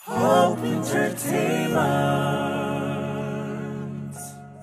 Hope Entertainment.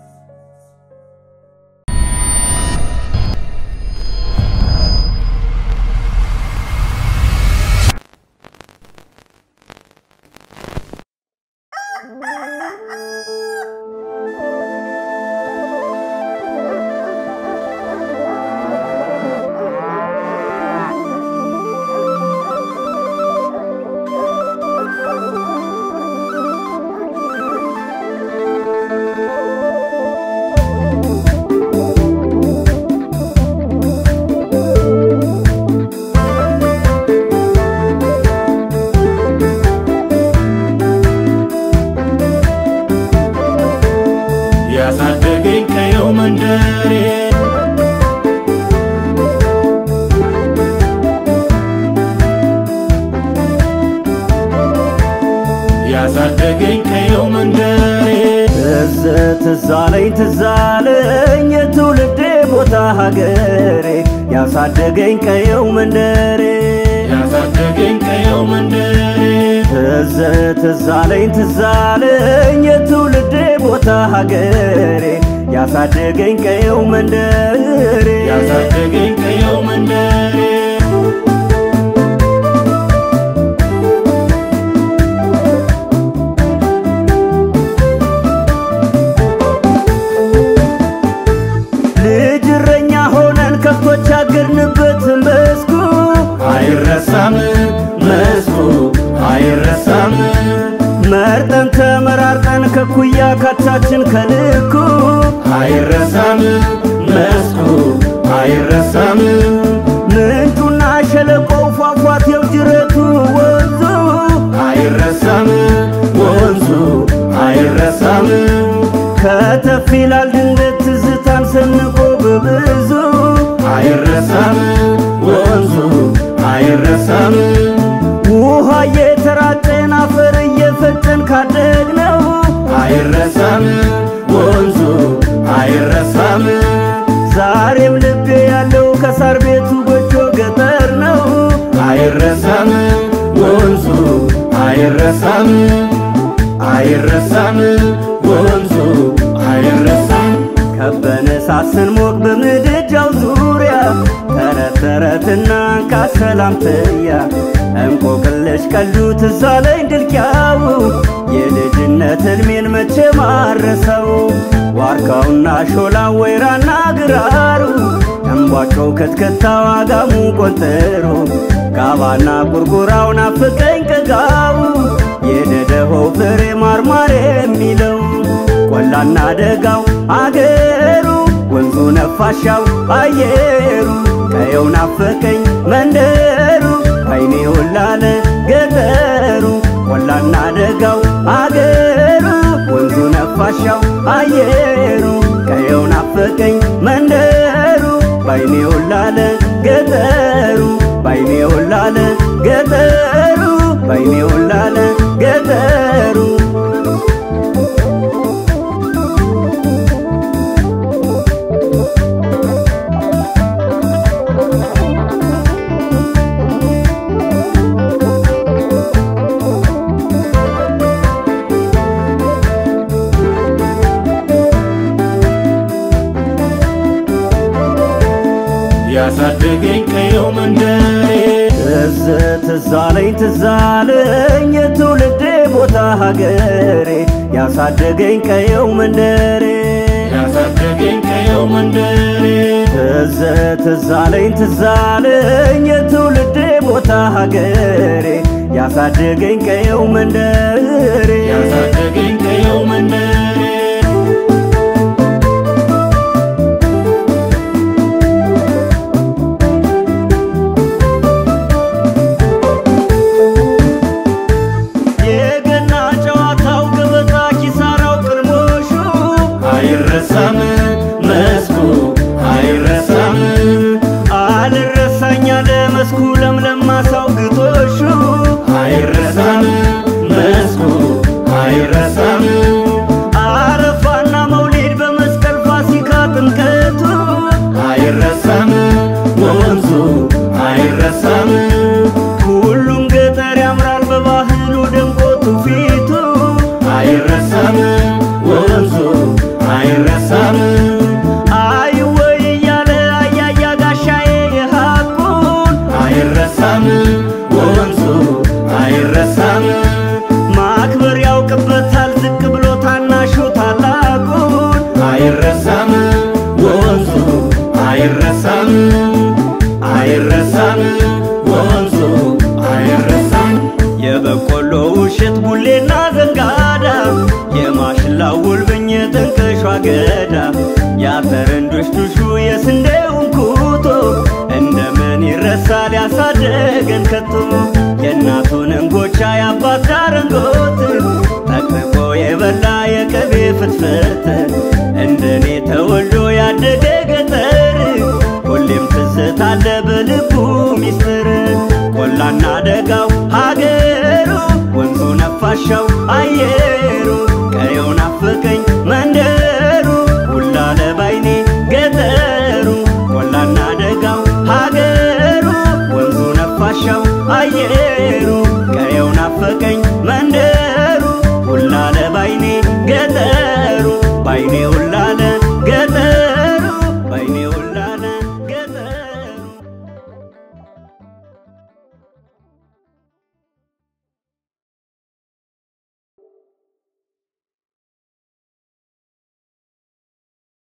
ያሳደገኝ ቀየው መንደሬ ያሳደገኝ ቀየው መንደሬ ትዝ ትዝ አለኝ ትዝ አለኝ የትውልዴ ቦታ ሀገሬ ያሳደገኝ ቀየው መንደሬ ያሳደገኝ ቀየው መንደሬ ትዝ ትዝ አለኝ ትዝ አለኝ የትውልዴ ቦታ ሀገሬ ያሳደገኝ ቀየው መንደሬ ያሳደገኝ ቀየው መንደሬ ልጅ እረኛ ሆነን ከብቶች አገድንበት መስኩ አይረሳም መስኩ አይረሳም መርጠን ተመራርጠን ከኩያ ካቻችን ከልኩ አይረሳም መስኩ አይረሳም ምንጩና ሸለቆው ፏፏቴው ጅረቱ ወንዙ አይረሳም ወንዙ አይረሳም ከተፍ ይላል ድንገት ትዝታን ሰንቆ በብዙ አይረሳም ወንዙ አይረሳም ውሃ እየተራጨን አፈር እየፈጨን ካደግነው አይረሳም ወንዙ አይረሳም ዛሬም ልቤ ያለው ከሳር ቤቱ ጎጆ ገጠር ነው አይረሳም ወንዙ አይረሳም አይረሳም ወንዙ አይረሳም ከበነ ሳስንሞቅ በምድጃው ዙሪያ ተረት ተረትና እንካ ሰላምትያ እንቆቅልሽ ቀልዱ ትዝ አለኝ ድልቅያው የልጅነት ሕልሜን መቼ ማረሰው ዋርካውና ሾላ ወይራና ግራሩ እምቧቸው ከትከታው አጋሙ ቆንጥሩ ጋባና ቁርቁራው ናፍቀኝ ቀጋው የደደሆው ፍሬ ማርማር የሚለው ቆላና ደጋው አገሩ ወንዙ ነፋሻው አየሩ ቀየው ናፈቀኝ መንደሩ አይኔ ወላለ ገጠሩ ቆላና ደጋው አገሩ ወንዙ ነፋሻው አየሩ ቀየው ናፈቀኝ መንደሩ ባይኔ ወላለ ገጠሩ ባይኔ ወላለ ገጠሩ ባይኔ ወላለ ገጠሩ ያሳደገኝ ቀየው መንደሬ ትዝ ትዝ አለኝ ትዝ አለኝ የትውልዴ ቦታ ሀገሬ ያሳደገኝ ቀየው መንደሬ ያሳደገኝ ቀየው መንደሬ ትዝ ትዝ አለኝ ትዝ አለኝ የትውልዴ ቦታ ሀገሬ ያሳደገኝ ቀየው መንደሬ ያሳደገኝ ቀየው መንደሬ የገና ጨዋታው ገበታ ኪሳራው ቅርሞሹ አይረሳም መስኩ አይረሳም አልረሳኛ ለመስኩ ለምለም ማሳው ግጦሹ አይረሳም መስኩ አይረሳም ወንዙ አይረሳም ማክበር ያውቅበታል ዝቅ ብሎ ታናሹ ታላቁን አይረሳም ወንዙ አይረሳም አይረሳም ወንዙ አይረሳም የበቆሎ ውሸት ቡሌና ዘንጋዳ የማሽላው ውልብኝ የጥንቅሿ ገዳ የአፈረንዶች ዱሹ የስንዴውን ኩቶ እንደምን ይረሳል ያሳደገን ከቶ የእናቱን እንጎቻ የአባት ዳረንጎት ጠቅጥቆ የበላ የቅቤ ፍትፍት እንደኔ ተወልዶ ያደገ ገጠር ሁሌም ትዝታለ በልቡ ሚስጥር ቆላና ደጋው ሀገሩ ወንዙ ነፋሻው